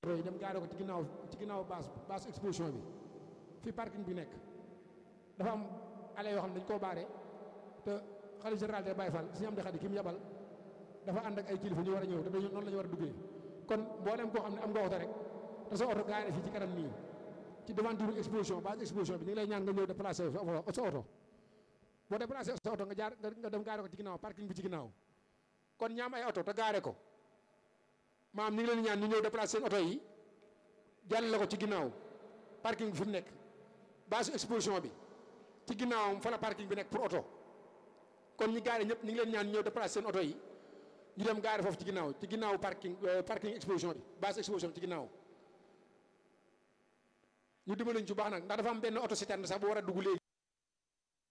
oto yi dem gaare ko ci ginnaaw ci ginnaaw base base exposition bi fii parking bi nekk dafa am ale yoo xam ne dañ koo baare te xalifa général de Baye Fall suñu am di xadi ki mu yabal dafa ànd ak ay kilifa ñu war a ñëw te dañu noonu la ñu war a duggee kon mboolem koo xam ne am nga oto rek te sa oto gaare fii ci kanam nii ci devanture exposition base exposition bi ñu ngi lay ñaan nga ñëw déplacé sa oto boo déplacé sa oto nga jaar nga dem gaare ko ci ginnaaw parking bi ci ginnaaw kon ñaam ay oto te gaare ko maam ñu ngi leen ñaan ñu ñëw déplacé seen oto yi jàll ko ci ginnaaw parking bi fi mu nekk base exposition bi ci ginnaawam fa la parking bi nekk pour oto kon ñi gaare ñëpp ñu ngi leen ñaan ñëw déplacé seen oto yi ñu dem gaare foofu ci ginnaaw ci ginnaaw parking parking exposition bi base exposition bi ci ginnaaw ñu dimbali ñu ci baax nag ndax dafa am benn oto citerne sax bu war a dugg léegi